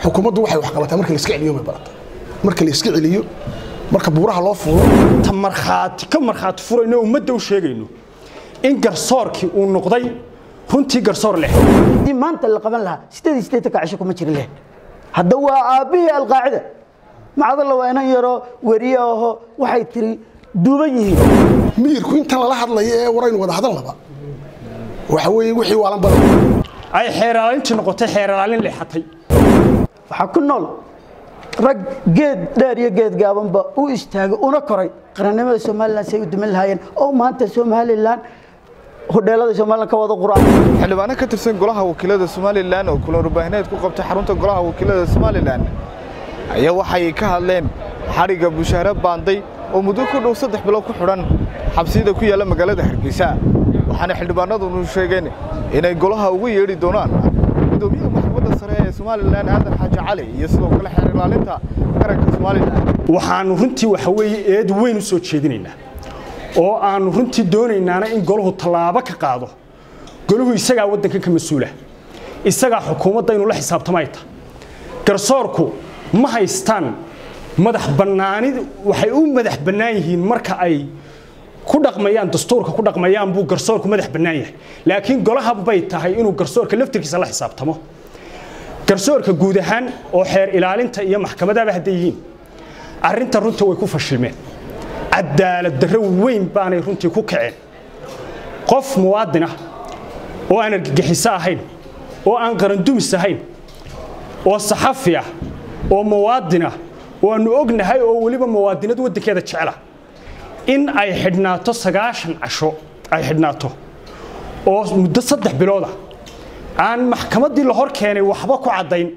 xukuumaddu waxay wax qabataa marka la iska celiyo may barata marka la iska celiyo marka buuraha loo fuulo ta markhaati ka markhaati furayno ummadda u sheegayno in garsoorkii uu noqday runtii garsoor leh haddii maanta la qaban lahaa sideed iyo siddeetanka cisho kuma jiri leh hadda waa aabbihii alqaacida macdalla waa inan yaroo weriye aho waxay tiri duuban yihiin miyirku intan lala hadlayo ee waraynu wada hadalnaba waxa weeye wixii waalan badan ay xeeraalintii noqotay xeeraalin leexatay waxaa ku nool rag geed dheer iyo geed gaabanba u istaagay una koray qarannimada somalilan say u dumin lahaayeen oo maanta somalilan hodheelada somalilan ka wada quraan xildhibaano ka tirsan golaha wakiilada somalilan oo kulan warbaahineed ku qabtay xarunta golaha wakiilada somalilan ayaa waxay ka hadleen xadhigga bushaare baanday oo muddo ku dhow saddex bilood ku xidhan xabsiyada ku yaalla magaalada hargeysa waxaana xildhibaanadunu sheegeen inay golaha ugu yeedhi doonaan gudoomiyaha maxkamadda sare ee somalilan aadan xaaji cali iyo sidoo kale xeer ilaalinta qaranka somalilan waxaannu runtii waxa weeye eed weyn u soo jeedinaynaa oo aannu runtii doonaynaana in golahu tallaabo ka qaado golahu isagaa waddankan ka mas-uula isagaa xukuumadda inuu la xisaabtamo ay tahay garsoorku ma haystaan madax bannaanid waxay u madax bannaan yihiin marka ay ku dhaqmayaan dastuurka ku dhaqmayaan buu garsoorku madax bannaan yahay laakiin golaha bay tahay inuu garsoorka laftirkiisa la xisaabtamo garsoorka guud ahaan oo xeer ilaalinta iyo maxkamadaba hadday yihiin arrinta runta way ku fashilmeen cadaalad darro weyn baanay runtii ku kaceen qof muwaadin ah oo aan argagixiso ahayn oo aan qarandumis ahayn oo saxafi ah oo muwaadin ah oo aannu ognahay oo weliba muwaadinad waddankeeda jecela in ay xidhnaato sagaashan casho ay xidhnaato oo muddo saddex bilooda aan maxkamaddii la hor keenay waxba ku caddayn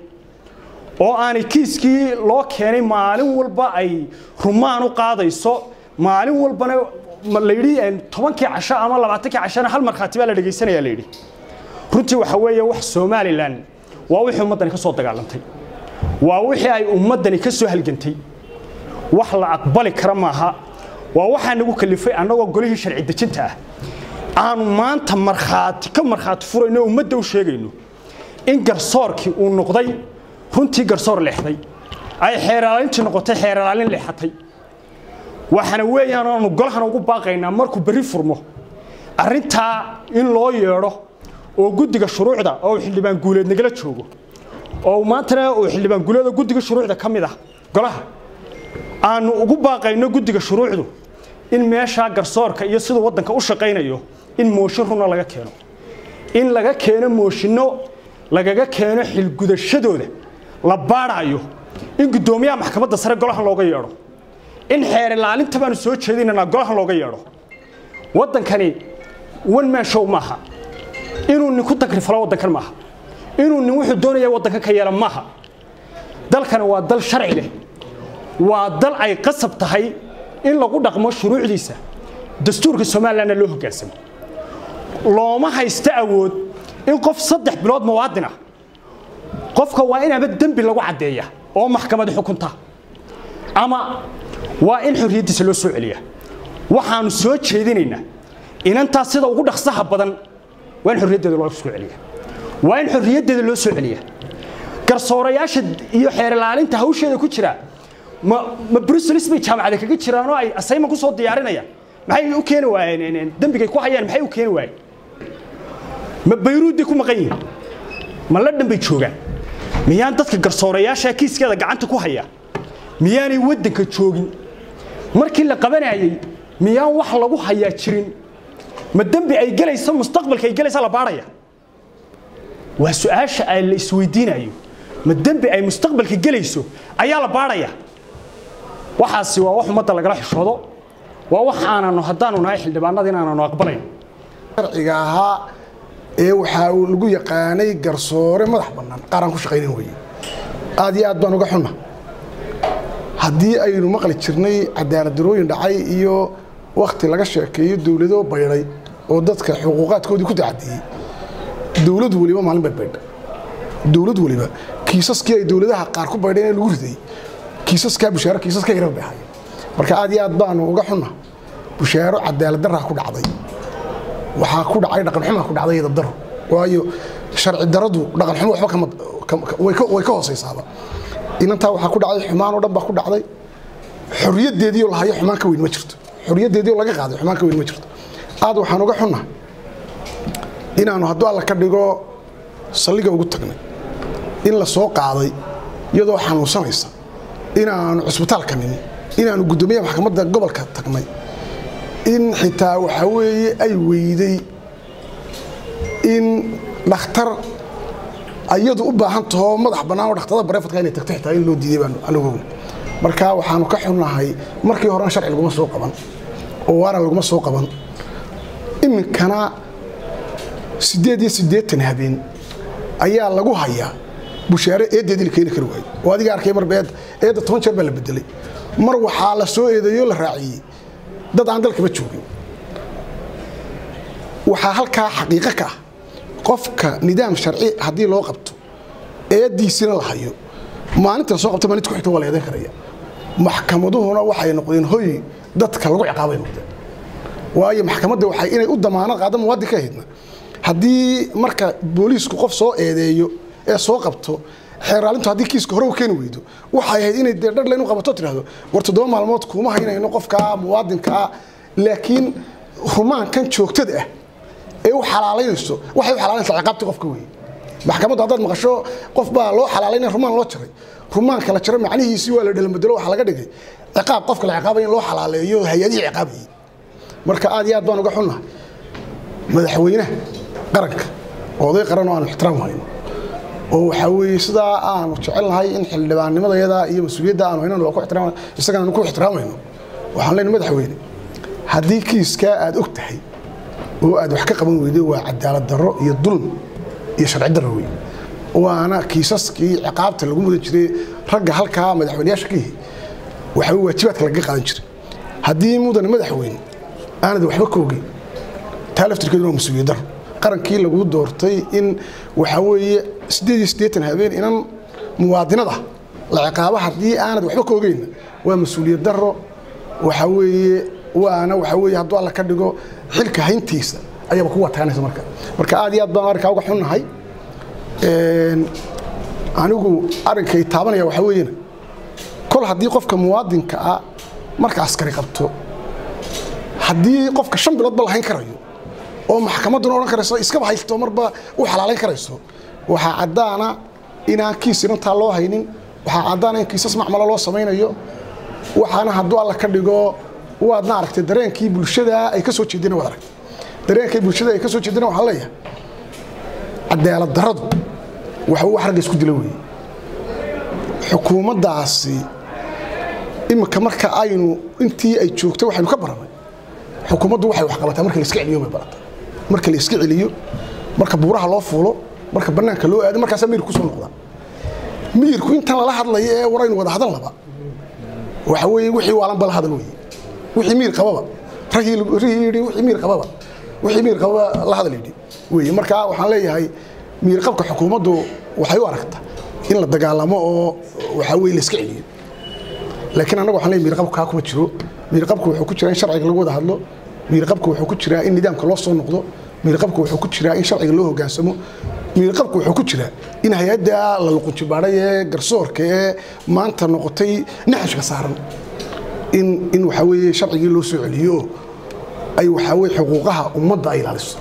oo aanay kiiskii loo keenay maalin walba ay rumaan u qaadayso maalin walbana la yidhi tobankii casho ama labaatankii cashona hal markhaati baa la dhegaysanaya la yidhi runtii waxa weeye wax somalilan waa wixii ummaddani ka soo dagaalantay waa wixii ay ummaddani ka soo halgantay wax la aqbali kara maaha waa waxaa nagu kalifay annagoo golihii sharci dejinta ah aanu maanta markhaati ka markhaati furayno ummadda u sheegayno in garsoorkii uu noqday runtii garsoor leexday ay xeeraalintii noqotay xeeraalin leexatay waxaana weeyaan aanu golahana ugu baaqaynaa markuu berri furmo arrintaa in loo yeedho oo guddiga shuruucda oo xildhibaan guuleed nagala joogo oo maantana uu xildhibaan guuleeda guddiga shuruucda ka mid ah golaha aanu ugu baaqayno guddiga shuruucdu in meeshaa garsoorka iyo siduu waddanka u shaqaynayo in mooshin runa laga keeno in laga keeno mooshinno lagaga keeno xilgudashadooda la baadhaayo in guddoomiyaha maxkamadda sare golahan looga yeedho in xeer ilaalinta baanu soo jeedinaynaa golahan looga yeedho waddankani one man show maaha inuu nin ku takrifalo waddankan maaha inuu nin wuxuu doonaya waddanka ka yeela maaha dalkani waa dal sharci leh waa dal ay qasab tahay in lagu dhaqmo shuruucdiisa dastuurka somalilanna loo hoggaansamo looma haysto awood in qof saddex bilood muwaadin ah qofka waa in ama dembi lagu caddeeya oo maxkamadi xukunta ama waa in xorriyaddiisa loo soo celiya waxaannu soo jeedinaynaa inantaas sida ugu dhaqsaha badan waa in xorriyaddeeda loo soo celiya waa in xorriyaddeeda loo soo celiya garsoorayaasha iyo xeer ilaalinta hawsheeda ku jira ma ma bruselis bay jaamacada kaga jiraan oo ay asayman ku soo diyaarinayaan maxay u keeni waayeen dembigay ku hayaan maxay u keeni waayeen ma bayruuday ku maqan yihiin ma la dhan bay joogaan miyaan dadka garsoorayaasha kiiskeeda gacanta ku haya miyaanay waddanka joogin markii la qabanayay miyaan wax lagu hayaa jirin ma dembi ay gelayso mustaqbalka ay gelaysa la baadhaya waa su-aasha ay la isweydiinayo ma dembi ay mustaqbalka gelayso ayaa la baadhaya waxaasi waa wax ummadda lagala xishoodo waa wax aananu haddaanu nahay xildhibaanada inaananu aqbalayn sharciga ahaa ee waxaa uu lagu yaqaanay garsoore madax bannaan qaaraan ku shaqaynan weye aad iyo aad baan uga xunna haddii aynu maqli jirnay cadaalad darooyin dhacay iyo wakhti laga sheekeeyo dowlado baydhay oo dadka xuquuqaadkoodii ku tacadiyey dowlad weliba maalin bay baydha dowlad weliba kiisaskii ay dowladaha qaar ku baydheen ee lagu riday kiisaskaa bushaaro kiisaska yarar bay ahaayeen marka aad iyo aad baanu uga xunna bushaaro cadaalad daraa ku dhacday waxaa ku dhacay dhaqan xumaa ku dhacday iyo dabdaro waayo sharci daradu dhaqan xumo waxba way ka way ka hooseysaaba inantaa waxaa ku dhacday xumaan oo dhan baa ku dhacday xorriyaddeedii oo lahayo xumaan ka weyn ma jirto xorriyaddeedii oo laga qaaday xumaan ka weyn ma jirto aad waxaan uga xunnahay inaanu hadduu alla ka dhigo salliga ugu tagnay in la soo qaaday iyadoo xanuunsanaysa inaanu cusbitaalka nimi inaanu guddoomiyaha maxkamadda gobolka tagnay in xitaa waxaa weeye ay weyday in dhakhtar ayadu u baahan taho madax bannaan oo dhakhtarada bareefadka inay tagto xitaa in loo diiday baan anigu marka waxaanu ka xunnahay markii horena sharci laguma soo qaban oo waaran laguma soo qaban iminkana siddeed iyo siddeetan habeen ayaa lagu hayaa bushaare eeddeedii la keeni kari waayo oo adiga arkay marba eedda eedda toban jeer baa la bedelay mar waxaa la soo eedeeyoo la raaciyey dad aan dalkaba joogin waxaa halkaa xaqiiqo ka ah qofka nidaam sharci haddii loo qabto eeddiisina la hayo maalinta la soo qabto maalinta ku xigta waa la eedan karaya maxkamaduhuna waxay noqdeen hoy dadka lagu ciqaabay noqdeen waayo maxkamadda waxay inay u damaanad qaado muwaadinka ahaydna haddii marka booliisku qof soo eedeeyo ee soo qabto xeeraalintu haddii kiiska hore u keeni weydo waxay ahayd inay dee dhadhla inu qabato tidhahdo war toddoba maalmood kuma haynayno qofkaa muwaadinkaa laakiin rumaankan joogtada ah ee u xalaalaynayso waxay u xalaalaynaysaa ciqaabtii qofka weeye maxkamaddu haddaad maqasho qof baa loo xalaalaynaya rumaan loo jaray rumaanka la jaro macnihiisii waa la dhelanbedelo waxaa laga dhigay ciqaab qofka la ciqaabaya in loo xalaaleeyo hay-adihii ciqaabayay marka aad iyo aad baan uga xunnahay madaxweynaha qaranka oo oday qaran oo aanu ixtiraam hayno oo waxaa weeye sidaa aanu jecelnahay in xildhibaannimadayada iyo mas-uuliyadda aanu haynan waa ku ixtiraam isagana aanu ku ixtiraamayno waxaan leenahay madaxweyne haddii kiiskaa aad og tahay oo aad wax ka qaban weyday waa cadaalad darro iyo dulm iyo sharci darro wey waana kiisaskii ciqaabta lagu mudan jiray ragga halkaa madaxweyneyaasha ka yihi waxaa wey waajibaadka lagaga qaadan jiray haddii mudane madaxweyne aanad waxba ka ogeyn taa laftirkeedu waa mas-uuliyad darro qarankii lagu doortay in waxaa weeye siddeed iyo siddeetan habeen inan muwaadinada la ciqaabo haddii aanad waxba ka ogeynna waa mas-uuliyad darro waxaa weeye waana waxaa weeye hadduu alla ka dhigo xilka hayntiisa ayaaba ku wataanaysa marka marka aad iyo aad baan arrinkaa uga xunnahay anigu arrinkay taabanaya waxaa weeyena kol haddii qofka muwaadinka ah marka askari qabto haddii qofka shan biloodba lahayn karayo oo maxkamadduna odhan karayso iskaba haysto marba u xalaalayn karayso waxaa caddaana inaan kiis inantaa loo haynin waxaa caddaana in kiisas macmalo loo samaynayo waxaana hadduu alla ka dhigo waadna aragtay dareenkii bulshada ay ka soo jeedina waad aragtay dareenkii bulshada ay ka soo jeedina waxaan leeyahay cadaalad darradu waxa wax ragga isku dila weeye xukuumaddaasi iminka marka aynu intii ay joogtay waxaynu ka baranay xukuumaddu waxay wax qabataa marka la iska celiyo bay barataa marka la iska celiyo marka buuraha loo fuulo marka bannaanka loo aado markaasaa miyirku kusoo noqdaa miyirku intan lala hadlayo ee waraynu wada hadal laba waxa weeye wixii waalanba la hadal weeye wixii miyir qababa ragii yidhi wixii miyir qababa wixii miyir qababa la hadal yidhi weeye marka waxaan leeyahay miyir qabka xukuumaddu waxay u aragtaa in la dagaalamo oo waxaa weeye la iska celiyo laakiin annaga waxaan leeyahay miyir qabku kaa kuma jiro miyir qabku wuxuu ku jiraa in sharciga lagu wada hadlo miyir qabku wuxuu ku jiraa in nidaamka loo soo noqdo miyir qabku wuxuu ku jiraa in sharciga loo hoggaansamo miyir qabku wuxuu ku jiraa in hay-adda la luqunjibaaday ee garsoorka ee maanta noqotay naxashka saaran in in waxaa weeye sharcigii loo soo celiyo oo ay waxaa weeye xuquuqaha ummadda ay ilaaliso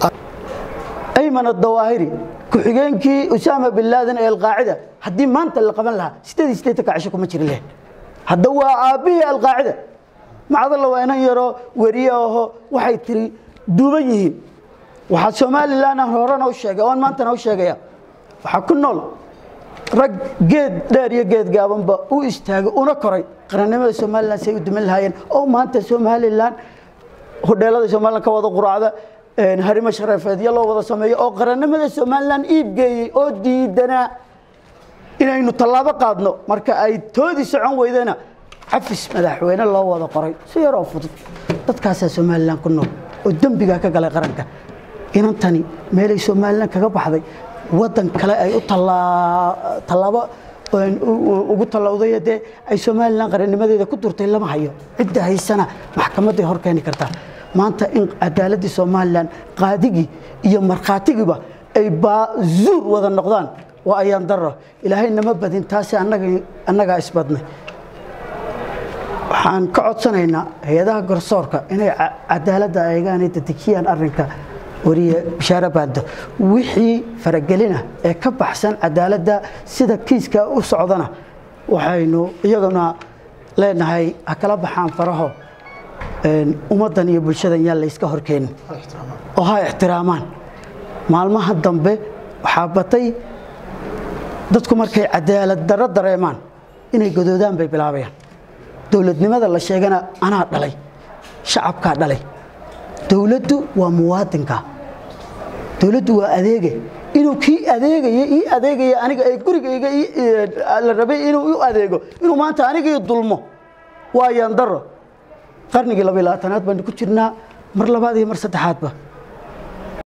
ayman adawaahiri ku-xigeenkii usaama bin laadan ee alqaacida haddii maanta la qaban lahaa sideed iyo siddeetanka cisho kuma jiri leh hadda waa aabbihii alqaacida macdalla waa inan yaroo weriye aho waxay tiri duuban yihiin waxaa somalilan aan horena u sheegay oon maantana u sheegaya waxaa ku nool rag geed dheer iyo geed gaabanba u istaagay una koray qarannimada somalilan say u duman lahaayeen oo maanta somalilan hodheelada somalilan ka wada quraacda harimo sharafeedyo loo wada sameeyo oo qarannimada somalilan iibgeeyey oo diidanaa inaynu tallaabo qaadno marka ay toodii socon weydena cafis madaxweyne loo wada qoray si yaroo fudud dadkaasaa somalilan ku nool oo dembigaa ka galay qaranka inantani meelay somalilan kaga baxday waddan kale ay u tallaabo ugu tallawday dee ay somalilan qarannimadeeda ku durtay lama hayo cidda haysana maxkamadday hor keeni kartaa maanta in cadaaladdii somalilan qaadigii iyo markhaatigiiba ay baazuur wada noqdaan waa ayaan daro ilaahay nama badin taasi annaga annagaa isbadnay waxaan ka codsanaynaa hay-adaha garsoorka inay ca- cadaaladda eegaan ay dedejiyaan arrinka wariye bishaare baando wixii faragelina ee ka baxsan cadaaladda sida kiiska u socdana waxaynu iyaguna leenahay ha kala baxaan faraho een, ummaddan iyo bulshadan yaan layska horkeenin oo ha ixtiraamaan maalmaha dambe waxaa batay dadku markay cadaalad darro dareemaan inay godoodaan bay bilaabayaan dowladnimada la sheegana anaa dhalay shacabkaa dhalay dowladdu waa muwaadinka dowladdu waa adeege inuu kii adeegaya ii adeegaya aniga ee gurigayga ii- ee, la rabay inuu u adeego inuu maanta aniga ii dulmo waa yandaro qarnigii laba iyo labaatanaad baynu ku jirnaa mar labaad iyo mar saddexaadba